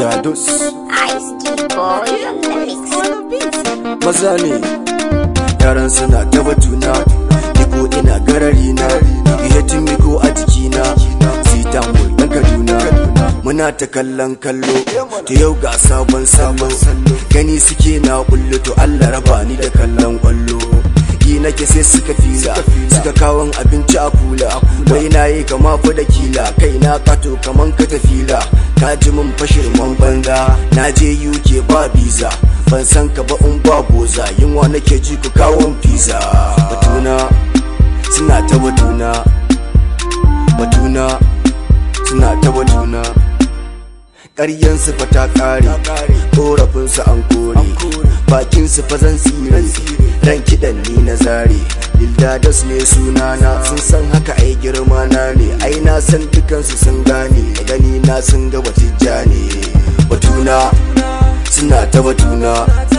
Lildados Ice Tea Boy on the mix. maza ne yaran suna ta batuna Niko ina garari na Ihetin miko a jikina Sitan dan Kaduna Muna ta kallon kallo Ta yau ga sabon salo Gani suke na kullu to Allah raba ni da kallon kwallo yi nake sai suka fila suka kawon abinci a kula wai na yi kama fa da kila kai na kato kaman ka tafila ka ji min fashirman banza na je UK ba visa ban san ka ba in ba boza yunwa nake ji ku kawon pizza batuna suna ta batuna batuna suna ta batuna ƙaryansu fa ta ƙare ƙorafinsu an kore bakinsu fa zan tsire ran kiɗan ni na zare lildadas ne sunana sun san haka ai girma na ne ai na san dukansu sun gane da gani na sun ga batijja ne batuna suna ta batuna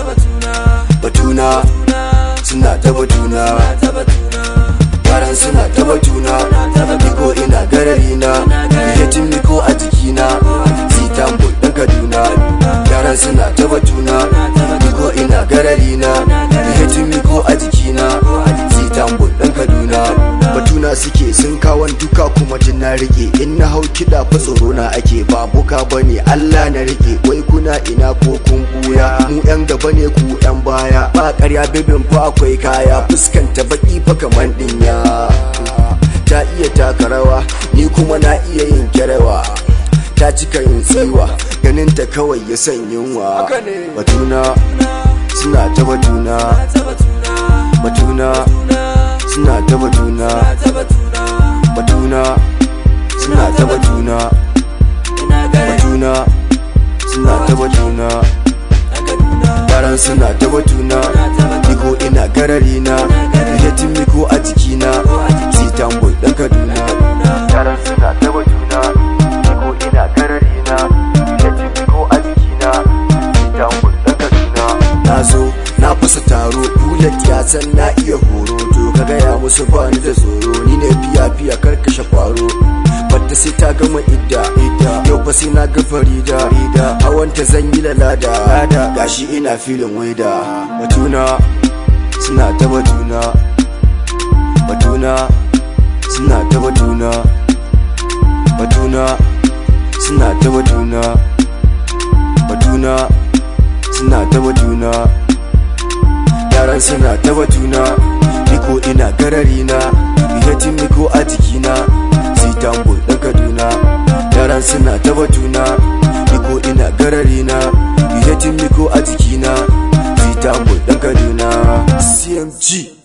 batuna suna ta batuna yaran suna ta batuna niko ina garari na yatin niko a jikina sitambo dan kaduna yaran suna ta batuna niko ina garari na yatin niko a jikina sitambo dan kaduna batuna suke sun kawon duka kuma jin na rike in na hau kiɗa fa tsoro na ake ba buka bane Allah na rike wai kuna ina ko kun buya mu yan gaba ne ku yan baya ba ƙarya bibin fa akwai kaya fuskanta baki fa kaman dinya ta iya taka rawa ni kuma na iya yin kyarewa ta cika yin tsiwa ganin ta kawai ya san yunwa batuna suna ta batuna batuna suna ta batuna batuna suna ta batuna batuna suna ta batuna yaran suna ta batuna niko ina garari na yatin miko a jikina sitan boy dan kaduna yaran suna ta batuna niko ina garari na yatin miko a jikina sitan boy dan kaduna na zo na fasa taro bullet ya san na iya horo to ka gaya musu ba ni da tsoro ni ne fiya fiya karkashe kwaro batta sai ta gama idda idda yau fa sai na ga farida ida hawanta zan yi lalada lada gashi ina filin waida batuna suna ta batuna batuna suna ta batuna batuna suna ta batuna batuna suna ta batuna yaran suna ta batuna niko ina garari na yatin niko a jikina sitambo dan kaduna yaran suna ta batuna niko ina garari na yatin niko a jikina sitambo dan kaduna cmg